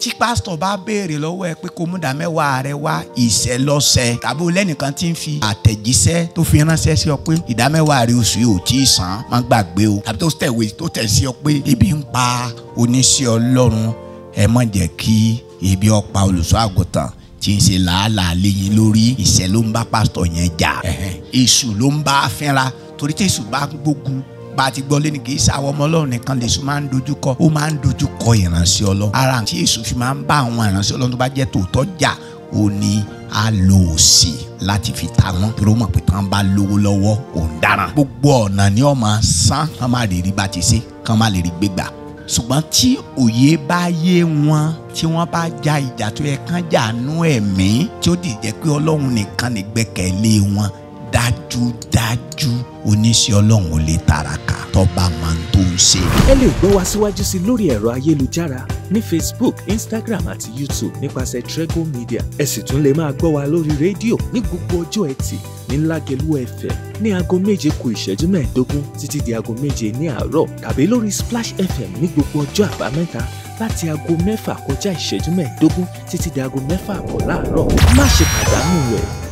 tí pásítọ̀ bá béèrè lọ́wọ́ ẹ pé kó mú ìdámẹ́wàá rẹ wá ìṣẹ́ lọ́sẹ̀ tàbí o lẹ́nìkan tí ń fi àtẹ̀jíṣẹ́ tó fi ránṣẹ́ sí ọ pé ìdámẹ́wàá rẹ oṣù yìí ò tí ì san má gbàgbé o tàbí tó tẹ̀wé tó tẹ̀ sí ọ pé ebi ń pa oníṣẹ́ ọlọ́run ẹ má jẹ́ kí ebi ó pa olùṣọ́ àgùntàn tí ń ṣe làálàá léyìn lórí ìṣẹ́ ló ń bá pásítọ̀ yẹn jà èṣù ló ń bá fínra torí tí èṣù bá gbógun bá a ti gbọ́ lé ní kì í sáwọ́ ọmọ ọlọ́run nìkan lè sùn máa ń dojú kọ ó máa ń dojú kọ ìránṣẹ́ ọlọ́run ara tí èṣù fi máa ń bá àwọn ìránṣẹ́ ọlọ́run tó bá jẹ́ tòótọ́ jà ó ní a lo òsì láti fi ta wọn torí ó mọ̀ pé tán bá lówó lọ́wọ́ òun dáràn gbogbo ọ̀nà ni ó máa san kán má lè rí bá ti ṣe kán má lè rí gbégbà ṣùgbọ́n tí òye bá yé wọn tí wọ́n bá ja ìjà tó yẹ kán jà nú ẹ̀mí tí ó dìjẹ́ pé ọlọ́run nìkan ní gbẹ́kẹ̀lé wọn dájúdájú oníṣẹ́ ọlọ́run ò lè tàràkà tọ́ba máa ń tó ń ṣe. ẹ lè gbọ́ wa síwájú sí lórí ẹ̀rọ ayélujára ní facebook instagram àti youtube nípasẹ̀ trego media ẹ sì tún lè máa gbọ́ wa lórí rédíò ní gbogbo ọjọ́ ẹtì ní lágẹ̀lú fm ní aago méje kù ìṣẹ́jú mẹ́ẹ̀ẹ́dógún títí di aago méje ní àárọ̀ tàbí lórí splash fm ní gbogbo ọjọ́ àbámẹ́ta láti aago mẹ́fà kọjá ìṣẹ́jú mẹ́ẹ̀ẹ́dógún títí di aago mẹ́fà àbọ̀ láàárọ̀ má ṣe pàdánù rẹ̀